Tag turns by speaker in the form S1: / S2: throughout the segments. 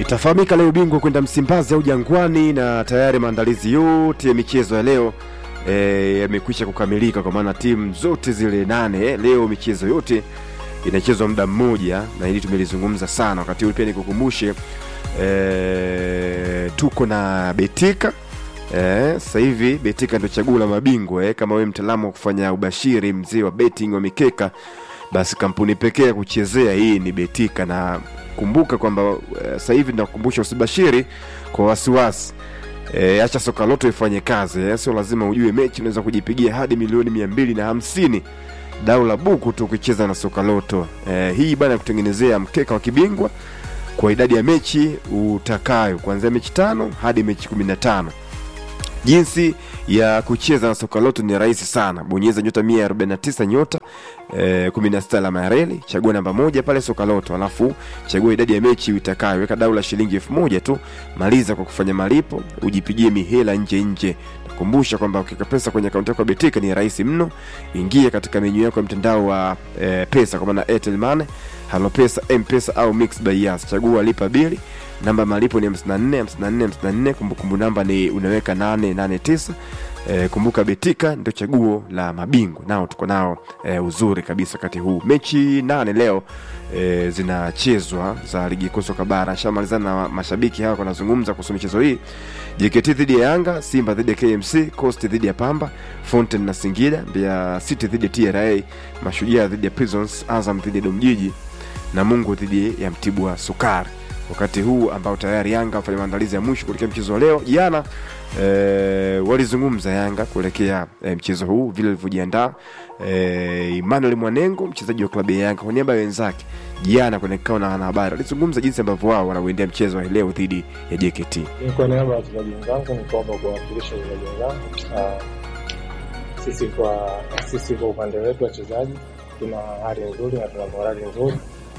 S1: Itafahamika leo bingwa kwenda Msimbazi au Jangwani, na tayari maandalizi yote ya michezo ya leo e, yamekwisha kukamilika kwa maana timu zote zile nane leo michezo yote inachezwa muda mmoja, na hili tumelizungumza sana wakati huu. Pia nikukumbushe e, tuko na Betika Eh, sasa hivi Betika ndio chaguo la mabingwa eh. Kama wewe mtaalamu wa kufanya ubashiri, mzee wa betting wa mikeka, basi kampuni pekee ya kuchezea hii ni Betika, na kumbuka kwamba eh, sasa hivi nakukumbusha usibashiri kwa wasiwasi. E, acha soka loto ifanye kazi eh. Sio lazima ujue mechi, unaweza kujipigia hadi milioni mia mbili na hamsini dau la buku tu ukicheza na soka loto e, hii bana kutengenezea mkeka wa kibingwa kwa idadi ya mechi utakayo kuanzia mechi tano hadi mechi kumi na tano jinsi ya kucheza na soka loto ni rahisi sana bonyeza nyota 149 nyota eh, 16 alama ya reli chagua namba moja pale soka loto alafu chagua idadi ya mechi utakayo weka dau la shilingi elfu moja tu maliza kwa kufanya malipo ujipigie mihela nje nje nakumbusha kwamba ukiweka pesa kwenye akaunti yako ya betika ni rahisi mno ingia katika menyu yako ya mtandao wa eh, pesa kwa maana airtel money halo pesa mpesa au mix by yas chagua lipa bili namba malipo ni 54 54 54 kumbukumbu namba ni unaweka 889 e, kumbuka betika ndio chaguo la mabingwa nao tuko nao e, uzuri kabisa wakati huu mechi nane leo e, zinachezwa za ligi kuu soka bara shamalizana na mashabiki hawa wanazungumza kuhusu michezo hii jkt dhidi ya yanga simba dhidi ya kmc coast dhidi ya pamba fountain na singida mbeya city dhidi ya tra mashujaa dhidi ya prisons azam dhidi ya domjiji na mungu dhidi ya mtibwa sukari wakati huu ambao tayari Yanga wafanya maandalizi ya mwisho kuelekea mchezo wa leo. Jana e, walizungumza Yanga kuelekea e, mchezo huu vile walivyojiandaa. E, Emmanuel Mwanengo mchezaji wa klabu ya Yanga kwa niaba ya wenzake jana kwenye kikao na wanahabari alizungumza jinsi ambavyo wao wanauendea mchezo wa leo dhidi ya JKT.
S2: Kwa niaba ya wachezaji wenzangu ni kwamba kuwakilisha wachezaji wenzangu, ah, sisi kwa sisi kwa upande wetu wachezaji tuna hali nzuri na tuna morali nzuri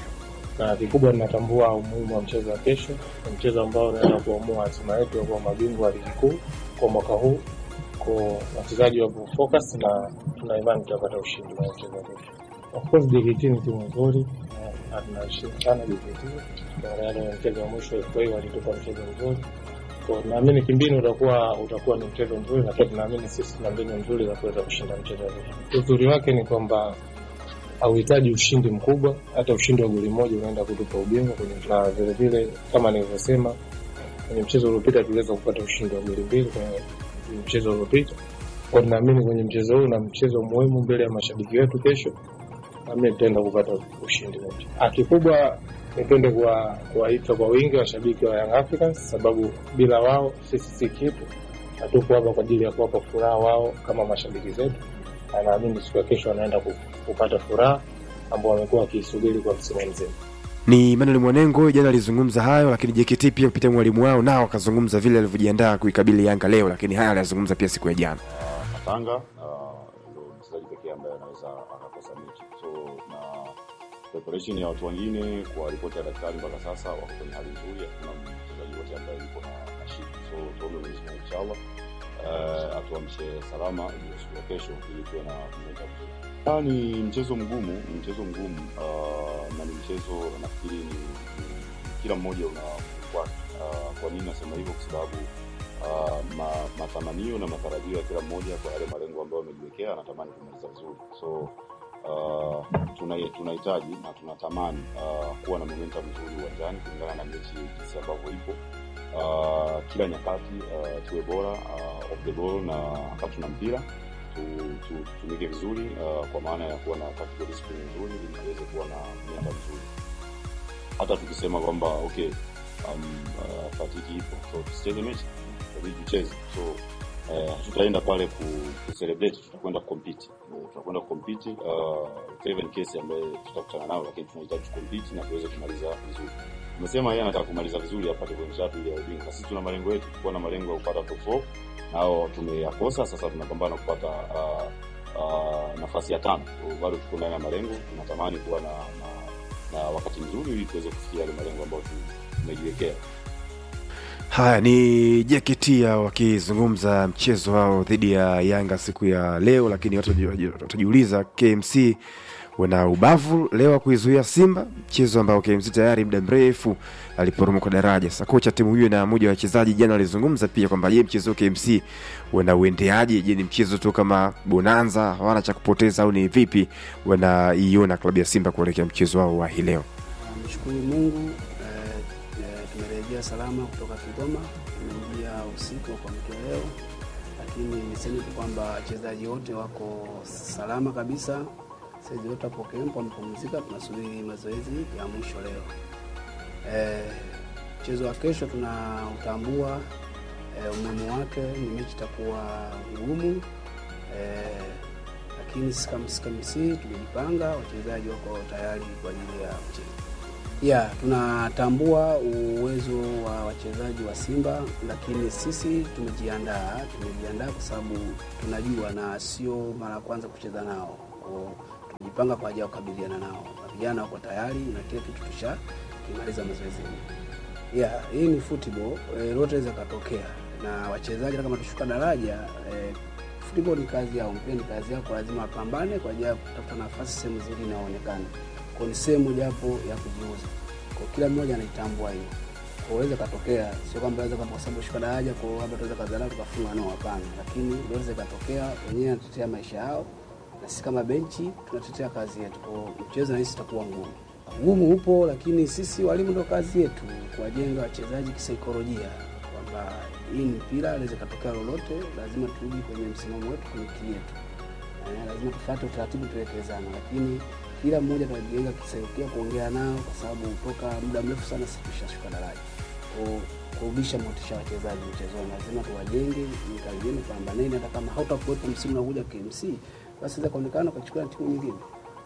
S2: na kikubwa tunatambua umuhimu wa mchezo wa kesho. Ni mchezo ambao unaenda kuamua hatima yetu ya kuwa mabingwa wa ligi kuu kwa mwaka huu. Kwa wachezaji wapo focus na tuna imani tutapata ushindi wa mchezo wa kesho. Of course JKT ni timu nzuri na tunaheshimu sana JKT. Tukiangalia na mchezo wa mwisho FA walitupa mchezo mzuri. Kwa naamini kimbinu utakuwa utakuwa ni mchezo mzuri, na pia tunaamini sisi tuna mbinu nzuri za kuweza kushinda mchezo wa kesho. Uzuri wake ni kwamba hauhitaji ushindi mkubwa, hata ushindi wa goli moja unaenda kutupa ubingwa kwenye na vile vile, kama nilivyosema kwenye mchezo uliopita tuliweza kupata ushindi wa goli mbili kwenye mchezo uliopita. Kwa tunaamini kwenye mchezo huu na mchezo muhimu mbele ya mashabiki wetu kesho, nami tutaenda kupata ushindi wote. Ah, kikubwa nipende kuwa- kuwaita kwa wingi washabiki wa Young Africans, sababu bila wao sisi si kitu. Hatuko hapa kwa ajili ya kuwapa furaha wao kama mashabiki zetu na naamini siku ya kesho wanaenda ku- kupata furaha ambao wamekuwa wakiisubiri kwa msimu mzima.
S1: Ni Emmanuel Mwanengo jana alizungumza hayo, lakini JKT pia kupitia mwalimu wao nao akazungumza vile alivyojiandaa kuikabili Yanga leo, lakini haya aliyazungumza pia siku ya jana.
S3: Katanga ndo mchezaji pekee ambaye anaweza akakosa mechi. So na preparation ya watu wengine kwa ripoti ya daktari mpaka sasa wako kwenye hali nzuri, hakuna mchezaji wote ambaye yuko na na shida. So tuombe Mwenyezi Mungu inshallah uh, atuamshe salama ili siku ya kesho ili tuwe na momentum nzuri. Ah, ni mchezo mgumu, ni mchezo mgumu uh, na ni mchezo nafikiri ni, ni kila mmoja una wake. Uh, kwa nini nasema hivyo? Kwa sababu uh, ma, matamanio na matarajio ya kila mmoja kwa yale malengo ambayo amejiwekea anatamani kumaliza vizuri so uh, tuna- tunahitaji na tunatamani uh, kuwa na momentum nzuri uwanjani kulingana na mechi jinsi ambavyo ipo uh, kila nyakati uh, tuwe bora uh, off the ball na wakati tuna mpira tu- tu- tutumike vizuri uh, kwa maana ya kuwa na tactical discipline nzuri ili tuweze kuwa na momentum nzuri hata tukisema kwamba okay um, uh, fatiki ipo so tusicheze mechi inabidi tucheze so eh, hatutaenda pale ku, ku celebrate tutakwenda kucompete Eh, tutakwenda kucompete uh, Craven case ambaye tutakutana nao lakini tunahitaji kucompete na tuweze kumaliza vizuri umesema yeye anataka kumaliza vizuri apate pointi tatu ili ya ubingwa na sisi tuna malengo yetu kuwa na malengo ya kupata top 4 nao tumeyakosa sasa tunapambana kupata uh, uh, nafasi ya tano So, bado tuko ndani ya malengo tunatamani kuwa na, na, na wakati mzuri ili tuweze kufikia yale malengo ambayo tu- tumejiwekea
S1: Haya ni JKT hao wakizungumza mchezo wao dhidi ya Yanga siku ya leo, lakini watu wataji- watajiuliza KMC wana ubavu leo wa kuizuia Simba, mchezo ambao KMC tayari muda mrefu aliporomoka daraja. Sasa kocha timu hiyo na mmoja wa wachezaji jana alizungumza pia kwamba je, mchezo wa KMC wana uendeaje? Je, ni mchezo tu kama bonanza, hawana cha kupoteza au ni vipi wanaiona klabu ya Simba kuelekea mchezo wao wa hii leo?
S4: Mshukuru Mungu eh, eh, tumerejea salama kutoka Kigoma, tumeingia usiku wa kuamkia leo, lakini niseme tu kwamba wachezaji wote wako salama kabisa. Saizi wote hapo kempo wamepumzika, tunasubiri mazoezi ya mwisho leo. Eh, mchezo wa kesho tunautambua eh, umuhimu wake, ni mechi itakuwa ngumu eh, lakini sisi kama sisi KMC tumejipanga, wachezaji wako tayari kwa ajili ya mchezo. Ya, tunatambua uwezo wa wachezaji wa Simba, lakini sisi tumejiandaa, tumejiandaa kwa sababu tunajua na sio mara ya kwanza kucheza nao. Kwa- Tumejipanga kwa ajili ya kukabiliana nao, na vijana wako tayari na kila kitu tusha kimaliza mazoezini. Ya, hii ni football, eh, lote inaweza katokea na wachezaji hata kama tushuka daraja eh, football ni kazi yao, mpira ni kazi yako, lazima wapambane kwa ajili ya kutafuta nafasi sehemu zingine inaonekana. Kwa ni sehemu mojawapo ya kujiuza. Kwa kila mmoja anaitambua hiyo. Kwa inaweza katokea, sio kwamba inaweza kama kwa sababu shuka daraja kwa labda tunaweza kadhalika tukafunga no, hapana. Lakini inaweza katokea, wenyewe wanatetea maisha yao na sisi kama benchi tunatetea kazi yetu. Kwa mchezo na sisi itakuwa ngumu. Ngumu upo, lakini sisi walimu ndo kazi yetu kuwajenga wachezaji kisaikolojia kwamba hii ni mpira, inaweza katokea lolote, lazima turudi kwenye msimamo wetu, kwenye kili yetu. Eh, lazima tufuate utaratibu tuwekezana, lakini kila mmoja tunajenga kisaikolojia kuongea nao, kwa sababu toka muda mrefu sana sisi tushashuka daraja. Kwa kurudisha motisha wachezaji mchezoni, lazima tuwajenge, nikalieni pambaneni, hata kama hautakuwepo msimu unakuja KMC, basi inaweza kuonekana ukachukua na timu nyingine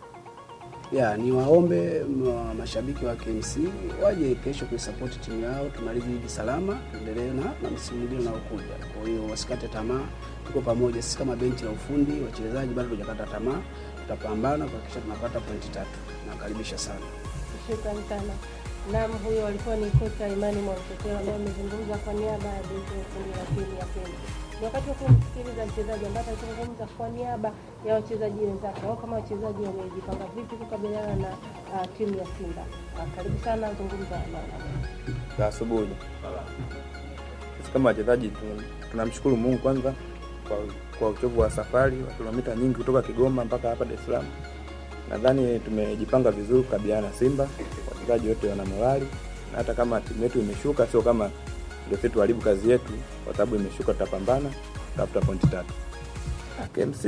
S4: ya ni waombe ma- mashabiki wa KMC waje kesho kuisapoti timu yao, tumalize hivi salama, tuendelee na, na msimu mwingine unaokuja. Kwa hiyo wasikate tamaa, tuko pamoja sisi kama benchi la ufundi, wachezaji bado tujakata tamaa, tutapambana kuhakikisha tunapata pointi tatu. Nakaribisha sana.
S5: Shukrani sana. Naam, huyo alikuwa ni kocha Imani Mwamtetero ambaye amezungumza kwa niaba ya benchi ya ufundi la timu ya Kenya. Ni wakati wa kumsikiliza mchezaji ambaye atazungumza kwa niaba ya wachezaji wenzake au kama wachezaji wamejipanga vipi kukabiliana na uh, timu ya Simba. Uh, karibu sana, zungumza na
S6: za asubuhi. Sisi kama wachezaji tu- tunamshukuru Mungu kwanza kwa, kwa uchovu wa safari wa kilomita nyingi kutoka Kigoma mpaka hapa Dar es Salaam. Nadhani tumejipanga vizuri kukabiliana na Simba. Wachezaji wote wana morali, na hata kama timu yetu imeshuka, sio kama ndio sisi tuharibu kazi yetu, kwa sababu imeshuka, tutapambana tafuta pointi tatu. Ah, KMC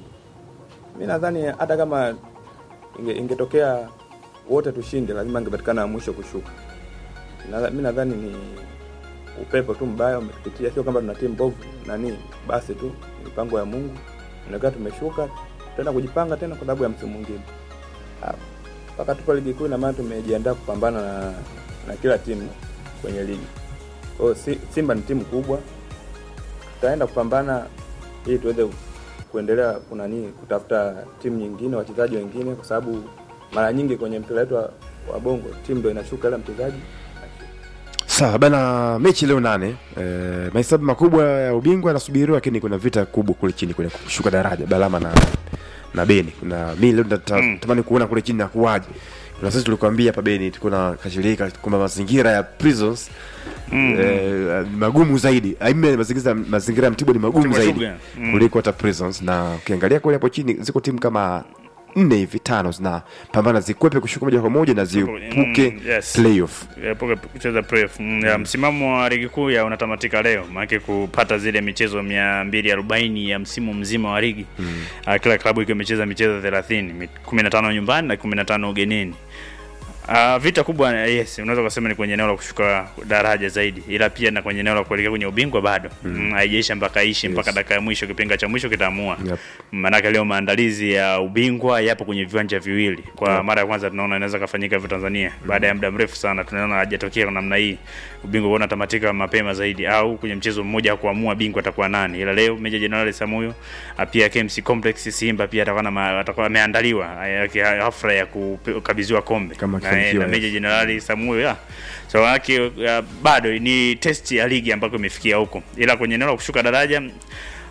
S6: mi nadhani hata kama inge, ingetokea wote tushinde, lazima ingepatikana wa mwisho kushuka. Na- mi nadhani ni upepo tu mbaya umetupitia, sio kwamba tuna timu mbovu nani, basi tu ni mipango ya Mungu. Inakaa tumeshuka tena kujipanga tena kwa sababu ya msimu mwingine. Ah, Mpaka tupo ligi kuu, ina maana tumejiandaa kupambana na, na kila timu kwenye ligi. Kwa hiyo si, Simba ni timu kubwa, tutaenda kupambana ili tuweze kuendelea kunani kutafuta timu nyingine, wachezaji wengine, kwa sababu mara nyingi kwenye mpira wetu wa, wa bongo timu ndo inashuka, ila mchezaji
S1: Sawa bana, mechi leo nane. E, mahesabu makubwa ya ubingwa yanasubiriwa, lakini kuna vita kubwa kule chini kule kushuka daraja Balama na na Beni. Na mimi leo natamani kuona kule chini nakuwaje. Kuna sisi tulikwambia hapa Beni tuko na kashirika kwamba mazingira ya prisons mm. eh, magumu zaidi. Aime mazingira mazingira ya Mtibwa ni magumu
S7: Mtibwa
S1: zaidi
S7: Sugar, mm.
S1: kuliko hata prisons, na ukiangalia kule hapo chini ziko timu kama nne hivi tano zinapambana zikwepe kushuka moja kwa moja na ziepuke
S7: Mm, yes.
S1: playoff.
S7: epuke kucheza playoff. Mm, ya, msimamo wa ligi kuu ya unatamatika leo maanake kupata zile michezo mia mbili arobaini ya msimu mzima wa ligi mm. kila klabu ikiwa imecheza michezo thelathini kumi na tano nyumbani na kumi na tano ugenini Uh, vita kubwa yes, unaweza kusema ni kwenye eneo la kushuka daraja zaidi, ila pia na kwenye eneo la kuelekea kwenye ubingwa bado mm. haijaisha mpaka ishi mpaka dakika ya mwisho, kipenga cha mwisho kitaamua
S1: Yep.
S7: maanake leo maandalizi ya ubingwa yapo kwenye viwanja viwili kwa mara ya kwanza tunaona inaweza kafanyika hivyo Tanzania baada ya muda mrefu sana tunaona hajatokea kwa namna hii ubingwa huwa unatamatika mapema zaidi au kwenye mchezo mmoja wa kuamua bingwa atakuwa nani ila leo Meja Jenerali Samuyo ah, pia KMC Complex Simba pia atakuwa na ma- atakuwa ameandaliwa eh, hafla ya kukabidhiwa kombe
S1: Kama
S7: na, eh,
S1: akifanikiwa,
S7: na
S1: yes.
S7: Meja Jenerali Samuyo ya so wake uh, bado ni test ya ligi ambako imefikia huko ila kwenye eneo la kushuka daraja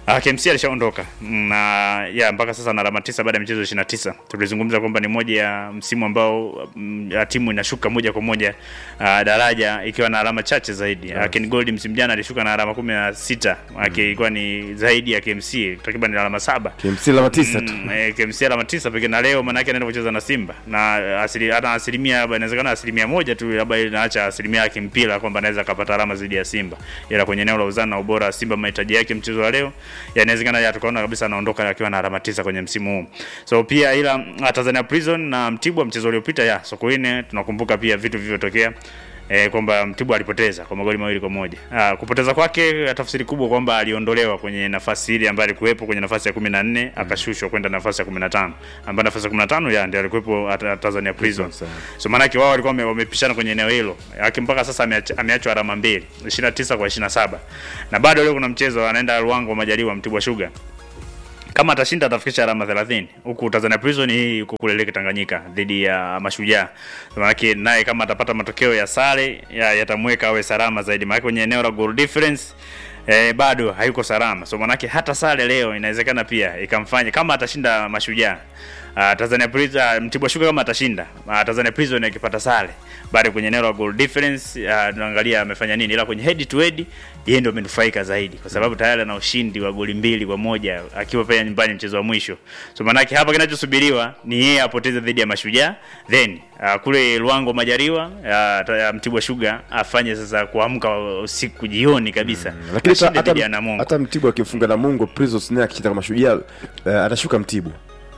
S7: Uh, KMC alishaondoka na ya mpaka sasa na alama tisa baada ya michezo 29. Tulizungumza kwamba ni moja ya msimu ambao mm, ya timu inashuka moja kwa moja uh, daraja ikiwa na alama chache zaidi. Yes. Ken Gold msimu jana alishuka na alama 16, mm. ilikuwa ni zaidi ya KMC takriban alama saba.
S1: KMC alama tisa tu.
S7: Mm, eh, KMC alama tisa pekee na leo maana yake anaenda kucheza na Simba na asili hata asilimia labda inawezekana asilimia moja tu labda inaacha asilimia yake mpira kwamba anaweza akapata alama zaidi ya Simba, ila kwenye eneo la uzani na ubora wa Simba mahitaji yake mchezo wa leo ya inawezekana ya tukaona kabisa anaondoka akiwa na alama tisa kwenye msimu huu. So pia ila uh, Tanzania Prison na Mtibwa mchezo uliopita ya Sokoine tunakumbuka pia vitu vilivyotokea eh, kwamba Mtibwa alipoteza kwa magoli mawili kwa moja. Ah, kupoteza kwake tafsiri kubwa kwamba aliondolewa kwenye nafasi ile ambayo alikuwepo kwenye nafasi ya 14 akashushwa kwenda nafasi ya 15 ambayo nafasi ya 15 ya ndio alikuwepo at- Tanzania Prison. So maana yake wao walikuwa wame- wamepishana kwenye eneo hilo. Yake mpaka sasa ameach- ameachwa alama mbili, 29 kwa 27. Na bado leo kuna mchezo anaenda Ruangwa Majaliwa Mtibwa Sugar kama atashinda atafikisha alama 30 huku Tanzania Prison hii yuko kule Lake Tanganyika dhidi ya Mashujaa. Maanake naye kama atapata matokeo ya sare ya- yatamweka awe salama zaidi, maanake kwenye eneo la goal difference eh, bado hayuko salama. So maanake hata sare leo inawezekana pia ikamfanya kama atashinda Mashujaa Uh, Tanzania Prison uh, Mtibwa Sugar kama atashinda uh, Tanzania Prison akipata sare bado kwenye eneo la goal difference uh, tunaangalia amefanya nini, ila kwenye head to head yeye ndio amenufaika zaidi kwa sababu tayari ana ushindi wa goli mbili kwa moja akiwa pale nyumbani mchezo wa mwisho. So maanake hapa kinachosubiriwa ni yeye apoteze dhidi ya Mashujaa, then uh, kule Luango Majaliwa uh, ta- Mtibwa Sugar afanye sasa kuamka usiku jioni kabisa
S1: Lakini
S7: ashinde
S1: hata,
S7: dhidi ya
S1: hata,
S7: Namungo.
S1: hata Mtibwa akimfunga Namungo Prisons naye akishinda kama Mashujaa uh, atashuka Mtibwa.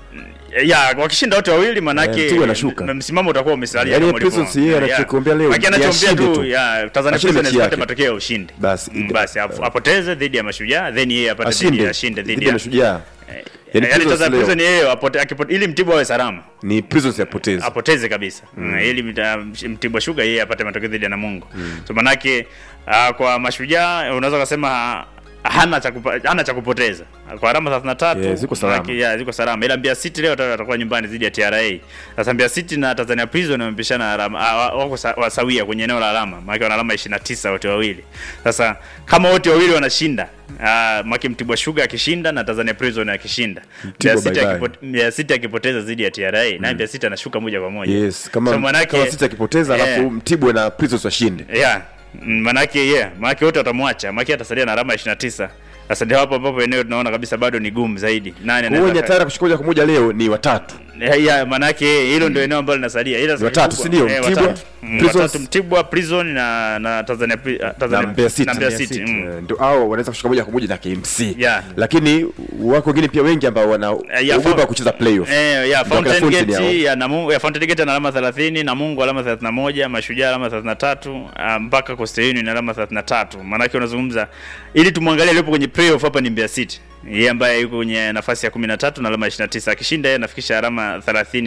S7: ya wakishinda wote wawili
S1: Eh,
S7: manake
S1: Mtibwa anashuka.
S7: m- msimamo utakuwa umesalia
S1: Yaani
S7: kama ulivyo.
S1: Prisons yeye
S7: Ya.
S1: anachokiombea leo
S7: Manake
S1: ni
S7: anachoombea
S1: ashinde
S7: tu
S1: tu.
S7: ya Tanzania
S1: Ashinde
S7: Prisons
S1: mechi
S7: apate
S1: yake.
S7: matokeo ya ushindi
S1: Basi,
S7: Mm,
S1: ida-
S7: basi ap- apoteze dhidi ya Mashujaa then yeye apate dhidi
S1: Ashinde
S7: ya ashinde dhidi
S1: dhidi ya
S7: ya
S1: Mashujaa.
S7: Eh,
S1: Yaani
S7: yaani
S1: Prisons
S7: Tanzania
S1: leo.
S7: Prison yeye apote- akipo- ili Mtibwa awe salama
S1: Ni Prisons yapoteza.
S7: apoteze kabisa mm. ili mta- Mtibwa Sugar yeye apate matokeo dhidi ya Namungo mm. so manake uh, kwa Mashujaa unaweza kusema hana cha kupa- hana cha kupoteza kwa alama 33
S1: Yeah, ziko salama.
S7: manake, yeah, ziko salama ila Mbeya City leo ata- atakuwa nyumbani dhidi ya TRA sasa Mbeya City na Tanzania Prison wamepishana alama ah, wa- wako sa- wasawia kwenye eneo la alama maana wana alama 29 wote wawili sasa kama wote wawili wanashinda uh, maki Mtibwa Sugar akishinda na Tanzania Prison akishinda Mbeya City
S1: bye bye.
S7: akipo- Mbeya City akipoteza dhidi ya TRA na Mbeya City anashuka moja kwa moja
S1: Yes, kama
S7: So manake-
S1: kama City akipoteza
S7: Yeah.
S1: alafu Mtibwa na Prisons washinde.
S7: yeah Mm, manake yeah manake wote watamwacha manake atasalia na alama ya 29 sasa ndio hapo ambapo eneo tunaona kabisa bado ni gumu zaidi nani
S1: Kwa hiyo
S7: anaweza
S1: Nyatara kushika moja kwa moja leo ni watatu.
S7: Yeah, yeah, manake hilo ndio eneo ambalo linasalia ila sasa
S1: watatu,
S7: kubwa-
S1: si ndio?
S7: eh,
S1: Mtibwa,
S7: watatu. Mm,
S1: Prisons-
S7: watatu Mtibwa Prison na na Tanzania Pri- ah,
S1: na
S7: Tanzania
S1: Mbeya City,
S7: na Mbeya City mm.
S1: Eh, ndio hao wanaweza kushika moja kwa moja na KMC
S7: Yeah.
S1: lakini wako wengine pia wengi ambao wana
S7: Eh, ya
S1: ugopa
S7: Fo-
S1: kucheza playoff
S7: Eh, ya
S1: Ndio
S7: Fountain
S1: akina Fountain
S7: Gate
S1: hao.
S7: ya Namungo ya Fountain Gate ana alama 30, Namungo alama 31, Mashujaa alama 33, ah, mpaka Coastal Union alama 33. Maana yake unazungumza ili tumwangalie aliyepo kwenye playoff hapa ni Mbeya City. Yeye ambaye yuko kwenye nafasi ya 13 na alama 29. Akishinda yeye anafikisha alama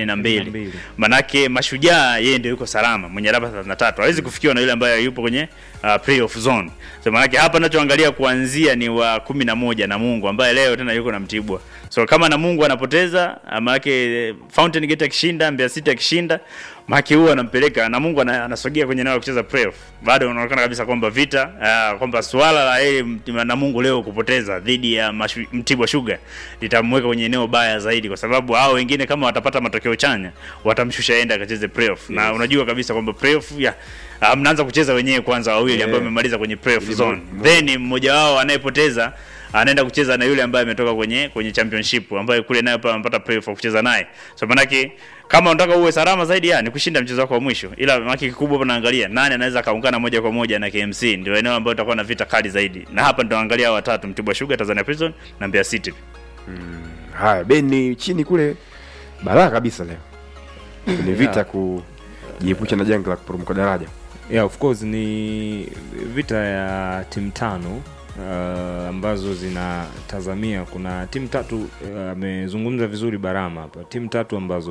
S7: 32. Manake Mashujaa yeye ndio yuko salama mwenye alama 33. Hawezi kufikiwa na yule ambaye yupo kwenye uh, playoff zone. So manake hapa ninachoangalia kuanzia ni wa 11 na Mungu ambaye leo tena yuko na Mtibwa. So kama na Mungu anapoteza manake Fountain Gate akishinda, Mbeya City akishinda, maki huwa anampeleka na Mungu ana- anasogea kwenye eneo la kucheza playoff. Bado unaonekana kabisa kwamba vita uh, kwamba swala la yeye Mti- na Mungu leo kupoteza dhidi ya mashu, Mtibwa Sugar litamweka kwenye eneo baya zaidi, kwa sababu hao wengine kama watapata matokeo chanya watamshusha enda akacheze playoff na unajua kabisa kwamba playoff ya uh, mnaanza kucheza wenyewe kwanza wawili
S1: Yeah.
S7: ambao wamemaliza kwenye playoff
S1: Ili
S7: zone,
S1: mo- mo-
S7: then mmoja wao anayepoteza anaenda kucheza na yule ambaye ametoka kwenye kwenye championship ambaye kule naye pia amepata playoff wa kucheza naye. So manake kama unataka uwe salama zaidi ya ni kushinda mchezo wako wa mwisho, ila manake kikubwa hapa naangalia nani anaweza kaungana moja kwa moja na KMC, ndio eneo ambalo itakuwa na vita kali zaidi, na hapa ndio angalia hao watatu, Mtibwa Sugar, Tanzania Prison na Mbeya City.
S1: haya beni chini kule balaa kabisa leo ni vita kujiepusha na janga la kuporomoka daraja
S8: yeah, of course ni vita ya timu tano uh, ambazo zinatazamia kuna timu tatu uh, amezungumza vizuri barama hapa timu tatu ambazo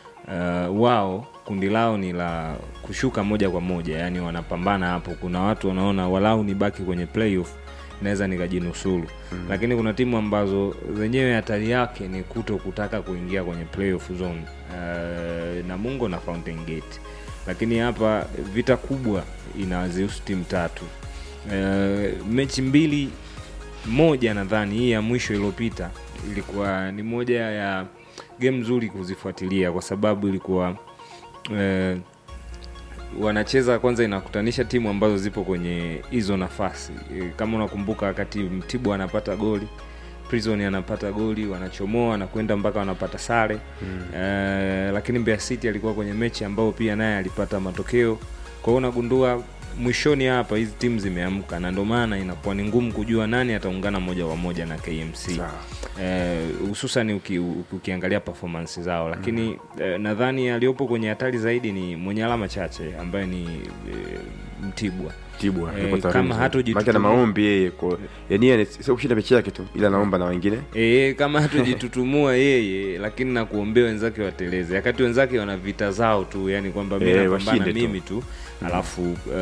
S8: uh, wao kundi lao ni la kushuka moja kwa moja yani wanapambana hapo kuna watu wanaona walau nibaki kwenye playoff naweza nikajinusuru mm. lakini kuna timu ambazo zenyewe hatari yake ni kuto kutaka kuingia kwenye playoff zone uh, namungo na fountain gate lakini hapa vita kubwa inazihusu timu tatu uh, mechi mbili moja nadhani hii ya mwisho iliyopita ilikuwa ni moja ya game nzuri kuzifuatilia kwa sababu ilikuwa eh, wanacheza kwanza inakutanisha timu ambazo zipo kwenye hizo nafasi E, kama unakumbuka wakati mtibwa anapata goli prison anapata goli wanachomoa na kwenda mpaka wanapata sare mm. e, lakini Mbeya City alikuwa kwenye mechi ambayo pia naye alipata matokeo kwa hiyo unagundua mwishoni hapa hizi timu zimeamka na ndio maana inakuwa ni ngumu kujua nani ataungana moja kwa moja na KMC Eh, hususan uki, uki, ukiangalia performance zao lakini eh, nadhani aliyopo kwenye hatari zaidi ni mwenye alama chache ambaye ni eh, Mtibwa
S1: Tibwa
S8: Eh,
S1: yuko tayari
S8: kama
S1: mzuri.
S8: hatojituma-
S1: Maana ana maombi yeye kwa yani yeye sio kushinda mechi yake tu ila anaomba na wengine
S8: E, kama hatujitutumua yeye lakini na kuombea wenzake wateleze wakati wenzake wana vita zao tu yani kwamba mi
S1: Eh,
S8: napambana
S1: washinde tu.
S8: mimi tu alafu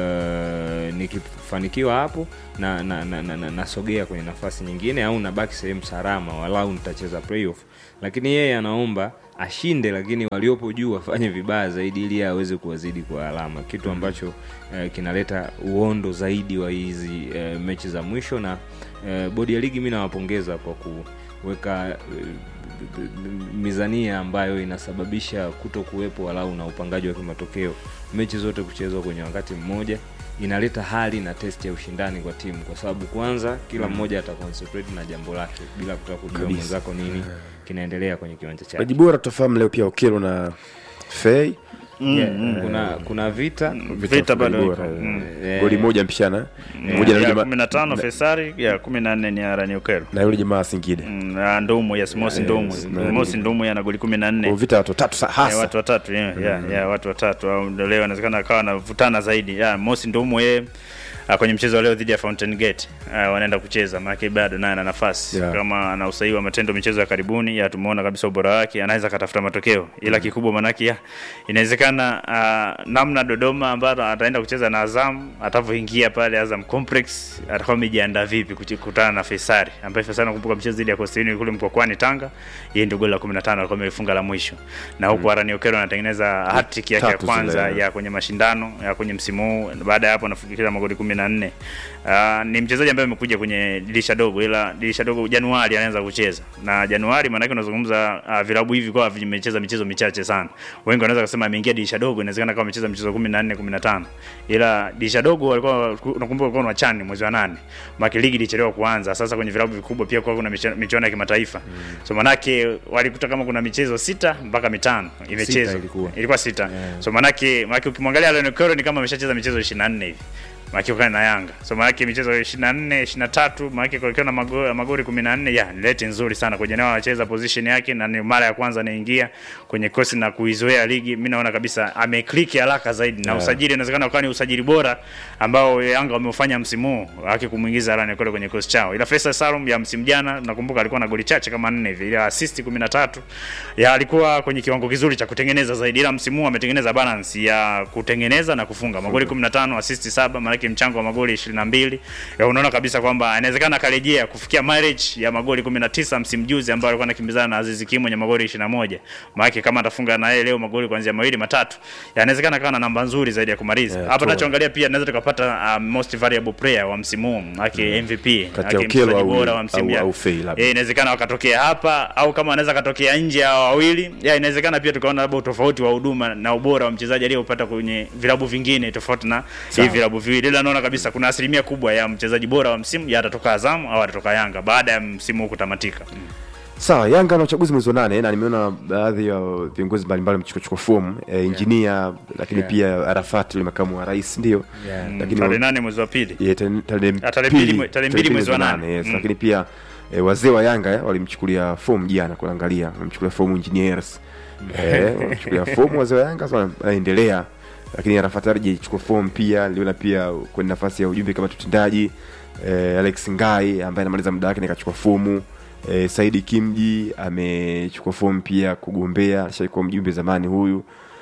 S8: uh, nikifanikiwa hapo na na, na, na, na nasogea kwenye nafasi nyingine au nabaki sehemu salama walau nitacheza playoff lakini yeye anaomba ashinde lakini waliopo juu wafanye vibaya zaidi ili yeye aweze kuwazidi kwa alama kitu ambacho eh, kinaleta uondo zaidi wa hizi eh, mechi za mwisho na eh, bodi ya ligi mi nawapongeza kwa kuweka eh, b- b- mizania ambayo inasababisha kuto kuwepo walau na upangaji wa kimatokeo mechi zote kuchezwa kwenye wakati mmoja inaleta hali na test ya ushindani kwa timu kwa sababu kwanza kila mmoja ataconcentrate na jambo lake bila kutaka kujua
S1: Kabisa.
S8: mwenzako nini kinaendelea kwenye kiwanja chake
S1: Maji bora tutafahamu leo pia Okelo na Fei
S8: yeah, kuna kuna vita
S7: Vita bado
S1: Maji
S7: iko.
S1: bora,
S7: Mm.
S1: eh, goli moja mpishana moja na yule
S7: ya
S1: jamaa-
S7: kumi na tano Fesari ya kumi na nne ni Araniokero
S1: na yule jamaa wa Singida
S7: Mm, ah, Ndumu yes Mosi Ndumu
S1: na-
S7: Mosi Ndumu ana goli kumi na nne
S1: Kwa vita watu watatu sa-
S7: Eh,
S1: hasa
S7: watu watatu yeah, yeah, yeah, watu watatu au ndio leo inawezekana akawa anavutana zaidi yeah, Mosi Ndumu yeye ah, kwenye mchezo wa leo dhidi ya Fountain Gate ah, wanaenda kucheza maana bado naye ana nafasi
S1: Yeah.
S7: kama ana usahihi wa matendo michezo ya karibuni ya tumeona kabisa ubora wake anaweza katafuta matokeo ila kikubwa manake ya inawezekana ah, namna Dodoma ambayo ataenda kucheza na Azam atavyoingia pale Azam Complex atakuwa amejiandaa vipi kuchi- kukutana na Faisal ambaye Faisal nakumbuka mchezo dhidi ya Coastal Union kule Mkwakwani Tanga yeye ndio goli la 15 alikuwa amefunga la mwisho na huku Arani Okero anatengeneza hat-trick yake ya
S1: Tatu
S7: kwanza
S1: zile.
S7: ya kwenye mashindano ya kwenye msimu huu baada ya hapo anafikisha magoli 14 uh, ni mchezaji ambaye amekuja kwenye dirisha dogo ila dirisha dogo Januari anaanza kucheza na Januari maana yake unazungumza uh, vilabu hivi kwa vimecheza michezo michache sana wengi wanaweza kusema ameingia dirisha dogo inawezekana kama amecheza michezo 14 15 ila dirisha dogo walikuwa unakumbuka walikuwa na chani mwezi wa nane maki ligi ilichelewa kuanza sasa kwenye vilabu vikubwa pia kwa kuna miche- michuano ya kimataifa so manake walikuta kama kuna michezo sita mpaka mitano imechezwa
S8: ilikuwa.
S7: ilikuwa sita so manake manake ukimwangalia Leon Okoro ni kama ameshacheza michezo 24 hivi maana ukana na Yanga so maana michezo 24 23 maana kwa na magori magori 14 ya ni leti nzuri sana kwenye nao anacheza position yake na ni mara ya kwanza anaingia kwenye kosi na kuizoea ligi mimi naona kabisa ameclick haraka zaidi na usajili inawezekana ukawa ni usajili bora ambao Yanga wameufanya msimu huu haki kumuingiza Arane kule kwenye kosi chao ila Faisal Salum ya msimu jana nakumbuka alikuwa na goli chache kama 4 hivi ila assist 13 ya alikuwa kwenye kiwango kizuri cha kutengeneza zaidi ila msimu huu ametengeneza balance ya kutengeneza na kufunga magoli 15 assist 7 maana yake mchango wa magoli 22 ya unaona kabisa kwamba inawezekana akarejea kufikia mileage ya magoli 19 msimu juzi ambao alikuwa anakimbizana na Aziz Ki mwenye magoli 21 maana yake kama atafunga na yeye leo magoli kuanzia mawili matatu ya inawezekana kawa na namba nzuri zaidi ya kumaliza
S1: Yeah,
S7: hapa
S1: toa.
S7: tunachoangalia pia tunaweza tukapata uh, most variable player wa msimu huu maana yake MVP
S1: Kati ya
S7: maana yake
S1: Okello
S7: mchezaji
S1: au-
S7: bora wa msimu
S1: au-
S7: ya-
S1: au Fei labda.
S7: Eh, inawezekana wakatokea hapa au kama wanaweza katokea nje hao wawili ya inawezekana pia tukaona labda utofauti wa huduma na ubora wa mchezaji aliyopata kwenye vilabu vingine tofauti na hivi vilabu viwili ila naona kabisa kuna asilimia kubwa ya mchezaji bora wa msimu ya atatoka Azam au atatoka Yanga baada ya msimu huu kutamatika
S1: sawa yanga na uchaguzi mwezi wa nane na nimeona baadhi ya viongozi mbalimbali wamechukua fomu e, injinia lakini
S8: Yeah.
S1: pia arafat yule makamu wa rais ndio
S8: Yeah.
S1: lakini
S7: tarehe nane mwezi wa pili
S1: Yeah, tarehe- tarehe
S7: Ah, tarehe
S1: pili-
S7: mbili mwe- tarehe mbili mwezi wa nane.
S1: yes.
S7: Mm.
S1: lakini pia e, wazee wa yanga eh, walimchukulia fomu jana kuangalia walimchukulia fomu engineers eh, walimchukulia fomu wazee wa yanga sasa wanaendelea lakini arafat arji alichukua fomu pia niliona pia kwenye nafasi ya ujumbe kama tutendaji eh, alex ngai ambaye anamaliza muda wake nikachukua fomu eh, saidi kimji amechukua fomu pia kugombea alishaikuwa mjumbe zamani huyu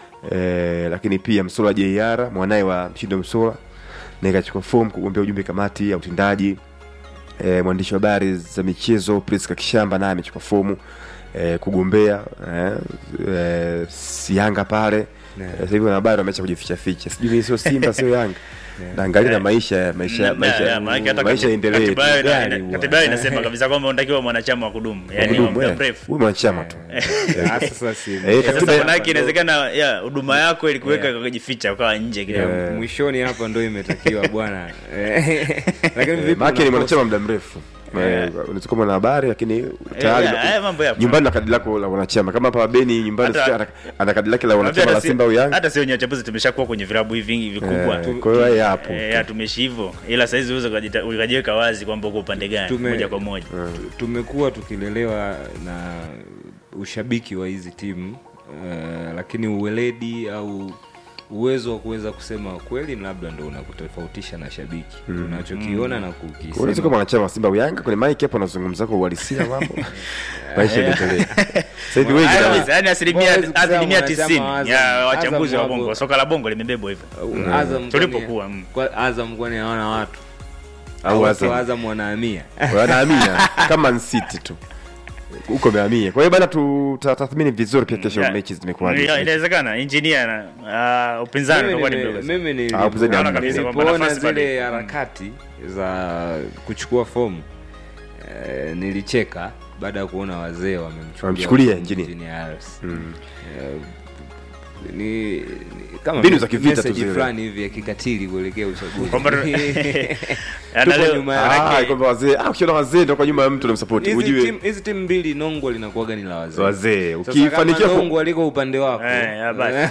S1: eh, lakini pia msola jr mwanaye wa mshindo msola na ikachukua fomu kugombea ujumbe kamati ya utendaji e, mwandishi wa habari za michezo Priska Kishamba naye amechukua fomu e, kugombea e, e, si Yanga pale
S8: Yeah.
S1: yeah. Sasa hivi wanahabari wameacha kujificha ficha, sijui ni sio Simba sio Yanga naangalia na maisha maisha
S7: Ya, ya,
S1: maisha
S7: maanake hata
S1: maisha
S7: kati-
S1: endelee
S7: katiba yao ina-
S8: Gari
S7: ina-
S8: bwana.
S7: katiba yao inasema kabisa kwamba unatakiwa mwanachama wa kudumu yani wa
S1: Kudumu,
S7: muda
S1: eh.
S7: mrefu
S1: huyu mwanachama tu
S8: Ah, sasa si
S1: Eh,
S7: sasa
S1: katiba-
S7: manake inawezekana ya huduma yako ilikuweka ukajificha ukawa nje kidogo
S1: Eh.
S8: mwishoni hapa ndo imetakiwa bwana Eh, lakini
S1: Eh,
S8: vipi
S1: maana ni
S8: unakosa-
S1: mwanachama muda mrefu Eh, unaweza kuwa mwanahabari lakini tayari
S7: Eh, haya mambo yapo.
S1: nyumbani na kadi lako la wanachama kama hapa Beni nyumbani
S7: Hata-
S1: sio ana- ana kadi lake la
S7: Unajua
S1: wanachama
S7: hata
S1: la
S7: si-
S1: Simba au Yanga
S7: hata sio wenye wachambuzi tumeshakuwa kwenye vilabu hivi vingi vikubwa
S1: Eh, kwa hiyo yeye hapo
S7: Eh, ya, tumeishi hivyo ila saizi uweze ukajita- ukajiweka wazi kwamba uko upande gani
S8: Tume-
S7: moja kwa moja
S8: tu- tumekuwa tukilelewa na ushabiki wa hizi timu uh, lakini uweledi au uwezo wa kuweza kusema kweli labda ndo unakutofautisha na shabiki unachokiona na
S1: unaweza kuwa
S8: kukisema
S1: mwanachama wa Simba au Yanga kwenye mic hapo anazungumza kwa uhalisia mambo maisha yaendelee sasa hivi wengi
S7: Haya
S1: na-
S7: kabisa, yaani asilimia
S8: Hawezi kusema
S7: asilimia
S8: mwanachama
S7: tisini
S8: wa Azam.
S7: ya wachambuzi wa
S8: Azam
S7: bongo
S8: wapo-
S7: soka la bongo limebebwa hivyo
S8: Uh, Azam
S7: Tulipokuwa,
S8: kwani-
S7: mm.
S8: kwa- Azam kwani hawana watu
S1: au
S8: watu
S1: Azam
S8: wa Azam wanahamia
S1: wanahamia kama Man City tu huko amehamia kwa hiyo bana tutatathmini vizuri pia kesho
S7: Ya,
S1: mechi zimekuwaje
S7: ya, inawezekana injinia na ah, upinzani
S8: Mimi
S7: utakuwa ni
S8: nime-
S7: mdogo sana.
S8: mimi nili-
S1: Ah, upinzani
S7: Naona
S1: hamna.
S7: kabisa kwamba
S8: nilipoona
S7: nafasi bado
S8: zile
S7: ipo.
S8: harakati za kuchukua fomu eh, nilicheka baada ya kuona wazee wamemchukulia
S1: Wamemchukulia
S8: fomu
S1: engineer.
S8: Engineer Harris.
S1: Mm.
S8: Eh, ni, ni kama
S1: Mbinu za kivita tu
S8: message
S1: zile.
S8: fulani hivi ya kikatili kuelekea uchaguzi
S7: Kwamba- Na
S8: Tuko
S7: leo-
S8: nyuma ya-
S1: Ah,
S7: manake-
S1: kwamba wazee ah, ukiona wazee ndo kwa nyuma ya mtu unamsupport
S8: Hizi
S1: ujue
S8: timu- hizi timu mbili nongwa linakuwaga ni la wazee
S1: wazee
S8: Sasa
S1: ukifanikiwa
S8: kama
S1: ku-
S8: nongwa liko upande wako
S7: Eh, ya basi.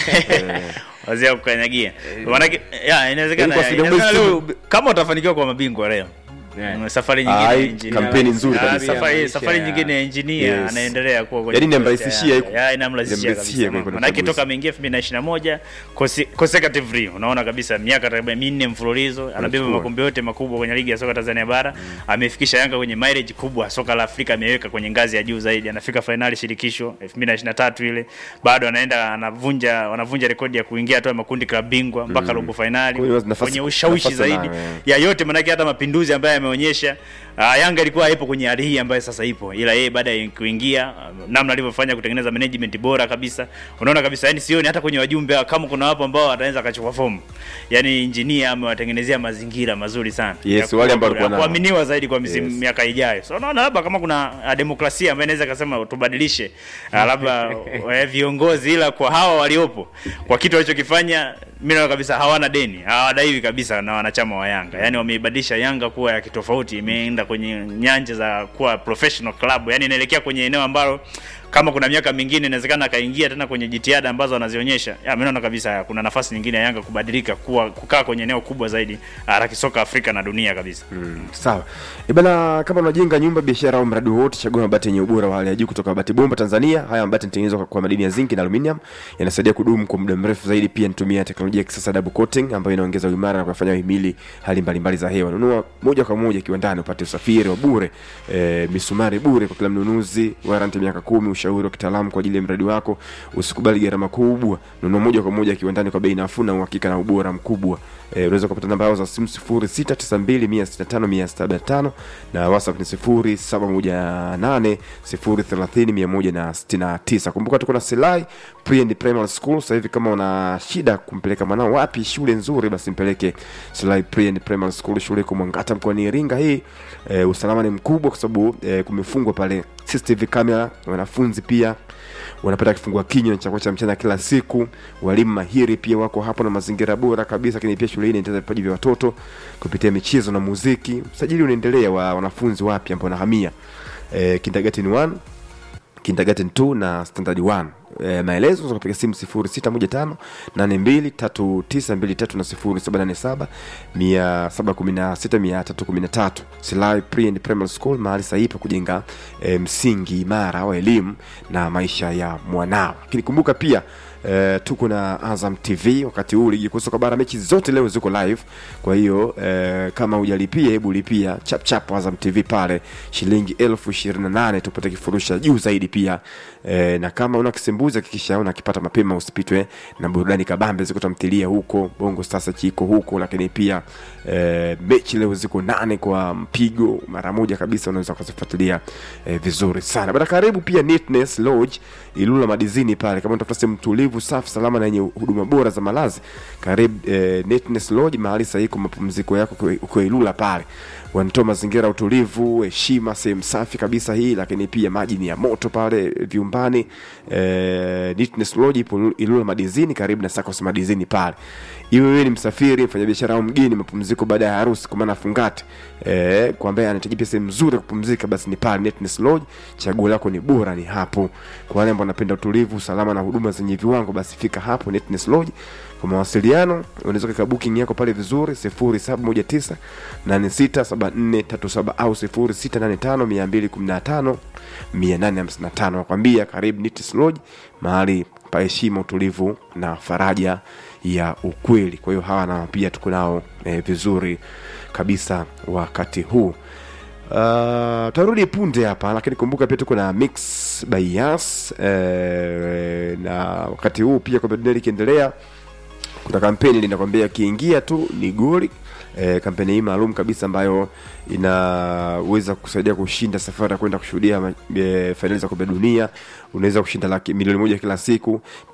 S7: wazee wa kukanyagia manake ya inawezekana
S1: Yaani kwa
S7: inawezekana
S1: asilimia
S7: leo kama utafanikiwa kwa mabingwa leo
S8: Yeah.
S7: Mm, safari
S1: Ah,
S7: nyingine ya
S1: hii
S7: engineer.
S1: kampeni nzuri
S7: Ah,
S1: kabisa.
S7: safari
S8: Maisha
S7: safari
S8: ya-
S7: nyingine ya engineer
S1: Yes.
S7: anaendelea kuwa kwenye
S1: Yaani
S7: kikosi
S1: inamrahisishia
S7: cha- ya, inamrahisishia
S1: inamrahisishia
S7: kabisa
S1: kwenye
S7: manake
S1: uchaguzi.
S7: toka ameingia 2021 conse- consecutively unaona kabisa miaka takriban minne mfululizo anabeba
S1: Anachukua.
S7: makombe yote makubwa kwenye ligi ya soka Tanzania bara amefikisha Yanga kwenye mileage kubwa soka la Afrika ameweka kwenye ngazi ya juu zaidi anafika fainali shirikisho 2023 ile bado anaenda anavunja wanavunja rekodi ya kuingia hatua ya makundi klabu bingwa mpaka robo fainali
S1: Kwa hiyo nafasi-
S7: kwenye ushawishi
S1: nafasi
S7: zaidi
S1: anayo, eh.
S7: ya yote manake hata mapinduzi ambayo yameonyesha uh, Yanga ilikuwa haipo kwenye hali hii ambayo sasa ipo, ila yeye baada ya kuingia uh, namna alivyofanya kutengeneza management bora kabisa, unaona kabisa, yani sioni hata kwenye wajumbe kama kuna wapo ambao wataweza akachukua fomu, yani engineer amewatengenezea mazingira mazuri sana
S1: Yes,
S7: Ya
S1: wale
S7: kuwa-
S1: ambao walikuwa
S7: ya
S1: nao.
S7: kuaminiwa zaidi kwa misimu
S1: Yes.
S7: miaka ijayo. So unaona labda kama kuna uh, demokrasia ambayo inaweza kasema tubadilishe uh, labda uh, viongozi, ila kwa hawa waliopo kwa kitu walichokifanya mimi naona kabisa hawana deni, hawadaiwi kabisa na wanachama wa Yanga. Yaani wameibadilisha Yanga kuwa ya kitofauti, imeenda kwenye nyanja za kuwa professional club, yaani inaelekea kwenye eneo ambalo kama kuna miaka mingine inawezekana akaingia tena kwenye jitihada ambazo anazionyesha. Ya, mimi naona kabisa kuna nafasi nyingine ya Yanga kubadilika kuwa kukaa kwenye eneo kubwa zaidi ah, la kisoka Afrika na dunia kabisa.
S1: sawa e bana kama unajenga nyumba biashara au mradi wowote chagua mabati yenye ubora wa hali ya juu kutoka mabati bomba tanzania haya mabati yanatengenezwa kwa- kwa madini ya zinki na aluminium yanasaidia kudumu kwa muda mrefu zaidi pia nitumia teknolojia ya kisasa double coating ambayo inaongeza uimara na kuyafanya himili hali mbalimbali za hewa nunua moja kwa moja kiwandani upate usafiri wa bure e, misumari bure kwa kila mnunuzi waranti miaka kumi ushauri wa kitaalamu kwa ajili ya mradi wako usikubali gharama kubwa nunua moja kwa moja kiwandani kwa bei nafuu na uhakika na ubora mkubwa Eh, unaweza kupata namba yao za simu 0692165175 na whatsapp ni 0718030169 kumbuka tuko na Selai Pre and Primary School sasa hivi kama una shida kumpeleka mwanao wapi shule nzuri basi mpeleke Selai Pre and Primary School shule iko Mwangata mkoani Iringa hii eh, usalama ni mkubwa kwa sababu eh, kumefungwa pale CCTV camera wanafunzi pia wanapata kifungua kinywa na chakula cha mchana kila siku. Walimu mahiri pia wako hapo na mazingira bora kabisa, lakini pia shule hii inaendeleza vipaji vya watoto kupitia michezo na muziki. Usajili unaendelea wa wanafunzi wapya ambao wanahamia eh, kindergarten 1 kindergarten 2 na standard 1 e, maelezo unaweza kupiga simu 0615 823923 na 0787 716 313 Silai Pre and Primary School mahali sahihi pa kujenga e, msingi imara wa elimu na maisha ya mwanao lakini kumbuka pia Uh, tuko na Azam TV wakati huu ligi kuu soka bara mechi zote leo ziko live. Kwa hiyo uh, kama hujalipia hebu lipia chap chap Azam TV pale shilingi elfu ishirini na nane tupate kifurushi cha juu zaidi pia uh, na kama una kisembuli uchambuzi hakikisha unakipata mapema usipitwe na burudani kabambe ziko tamthilia huko bongo sasa chiko huko lakini pia eh, mechi leo ziko nane kwa mpigo mara moja kabisa unaweza ukazifuatilia eh, vizuri sana bada karibu pia Neatness Lodge Ilula Madizini pale kama unatafuta sehemu tulivu safi salama na yenye huduma bora za malazi karibu eh, Neatness Lodge mahali sahihi kwa mapumziko yako ukiwa- ukiwa Ilula pale wanatoa mazingira ya utulivu heshima sehemu safi kabisa hii lakini pia maji ni ya moto pale vyumbani eh, Neatness Lodge ipo Ilula Madizini karibu na Sacos Madizini pale iwe wewe ni msafiri mfanyabiashara au mgeni mapumziko baada ya harusi kwa maana fungati eh, kwa ambaye anahitaji pia sehemu nzuri ya kupumzika basi ni pale Neatness Lodge chaguo lako ni bora ni hapo kwa wale ambao wanapenda utulivu usalama na huduma zenye viwango basi fika hapo Neatness Lodge kwa mawasiliano unaweza kuweka booking yako pale vizuri 0719 867437 au 0685 215 nakwambia karibu Neatness Lodge mahali pa heshima utulivu na faraja ya ukweli kwa hiyo hawa na pia tuko nao eh, vizuri kabisa wakati huu Uh, tarudi punde hapa lakini kumbuka pia tuko na mix by Yas eh, na wakati huu pia kombe la dunia likiendelea kuna kampeni linakwambia akiingia tu ni goli e, kampeni hii maalum kabisa ambayo inaweza kusaidia kushinda safari ya kwenda kushuhudia ma- e, fainali za kombe la dunia unaweza kushinda laki milioni moja kila siku